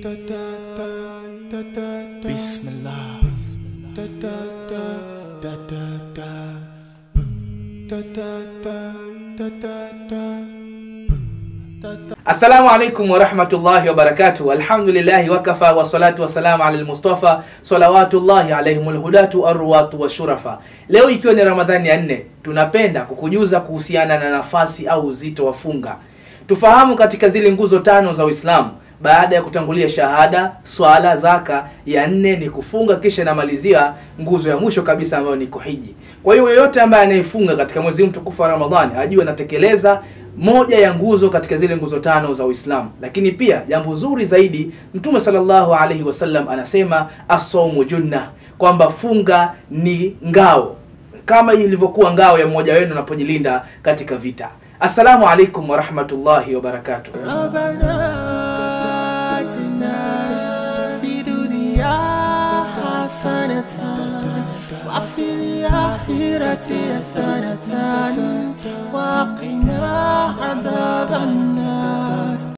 بسم الله Assalamu alaikum warahmatullahi wabarakatuh. Alhamdulillahi wakafa wassalatu wassalamu ala almustafa salawatullahi alaihimul hudatu arwatu washurafa. Leo ikiwa ni Ramadhani ya nne, tunapenda kukujuza kuhusiana na nafasi au uzito wa funga. Tufahamu katika zile nguzo tano za Uislamu baada ya kutangulia shahada, swala, zaka, ya nne ni kufunga, kisha inamalizia nguzo ya mwisho kabisa ambayo ni kuhiji. Kwa hiyo yeyote ambaye anayefunga katika mwezi mtukufu wa Ramadhani ajue anatekeleza moja ya nguzo katika zile nguzo tano za Uislamu. Lakini pia jambo zuri zaidi, Mtume sallallahu alaihi wasallam anasema asaumu junna, kwamba funga ni ngao kama ilivyokuwa ngao ya mmoja wenu anapojilinda katika vita. Assalamu alaikum warahmatullahi wabarakatuh. ربنا آتنا في دنيا حسنة وفي الآخرة حسنة